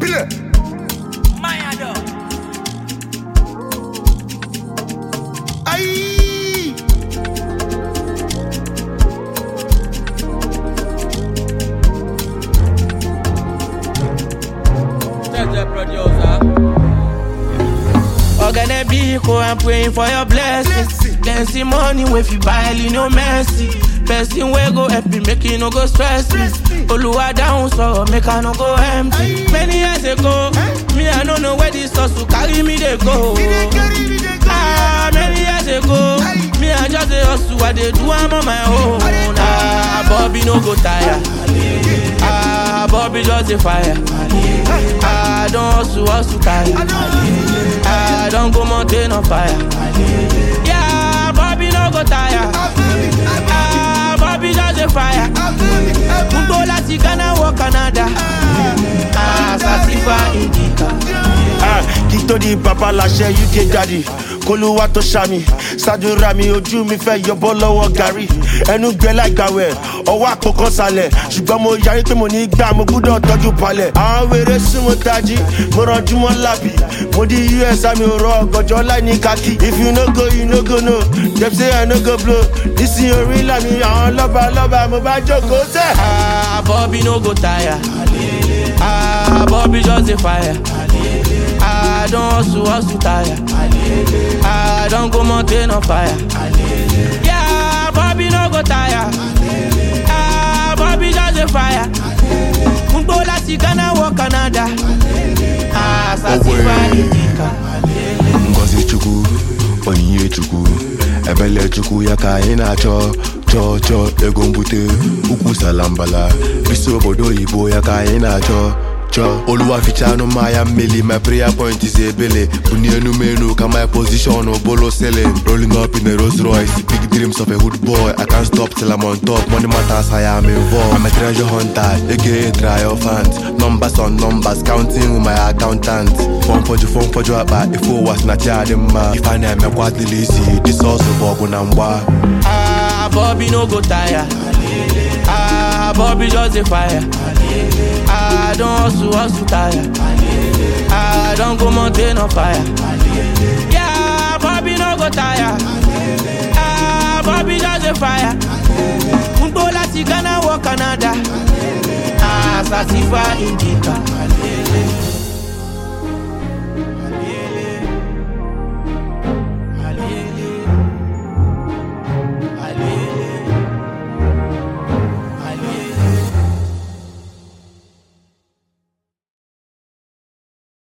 Filẹ̀. Mayado. Ayy. Judge producer. Ogane Biko, I'm praying for your blessing. Blessing. Then see money if you buy no mercy. Person wey go help me, make you no go stress me. Stress me. Oluwa down so make I no go empty. Aye. Many years ago, Eh? me I no know where this hustle carry me they go. We dey carry, we dey go. Ah, many years ago, Aye. me I just a hustle, I dey do am on my own. I dey do Ah, Bobby no go tire. Ah, Bobby just a fire. Ah, don't hustle, hustle tire. I know. I don't go mountain on fire. Yeah, Bobby no go tire. I feel it, I feel Ah, Bobby just a fire. it, I feel it, I feel it. Mbo láti Ghana wọ Canada. Ah, Sasifa Indica. Ah, kí tó di bàbá láṣẹ uk daddy kólúwà tó ṣàmì ṣàdúrà mi ojú mi fẹ́ yọbọ́ lọ́wọ́ gàrí ẹnu gbẹ láìgbàwẹ̀ ọwọ́ àpòkan sálẹ̀ ṣùgbọ́n mo yarí pé mo ní gbà mo gbúdọ̀ tọ́jú palẹ̀ àwọn wèrè súnmọ́ tají mo rànjú mọ́ lábì mo di us àmì òrò ọ̀gànjọ́ láì ní kàkí if you no go you no go no dem say i no go blow nísìnyí orí làmì àwọn lọ́ba lọ́ba mo bá jókòó sẹ́. Ah, Bobby no go tire. Ah, Bobby just a fire. Ah, don't hustle, hustle tire. Ah, don't go mountain on fire. Yeah, Bobby no go tire. Ah, Bobby just a fire. Mbo láti Ghana wọ Canada. Ah, Sasifa Indica. ngozi chukwu onyinye chukwu ebele chukwu ya ka anyị na-achọ chọọ chọọ ego mbute ukwu salambala bisi obodo oyibo ya ka anyị na-achọ chọọ oluwa fichanụ mmanya mmeli my prayer point is ebele bunie enu m enu ka my position bolo selling rolling up in a Rolls Royce big dreams of a hood boy I can't stop till I'm on top money matters I am involved I'm a treasure hunter aka triumphant numbers on numbers counting with my accountant fọn fọjụ fọn fọjụ akpa ife ụwa si na chi adị mma ife a na-emekwa adịla isi disọsụ bụ ọgụ na mgba Ah, Bobby no go tire. Ah, Bobby just a fire. Ah, don't hustle, hustle tire. Ah, don't go mountain on fire. Yeah, Bobby no go tire. Ah, Bobby just a fire. Mbo láti Ghana wọ Canada. Ah, Sasifa Indica.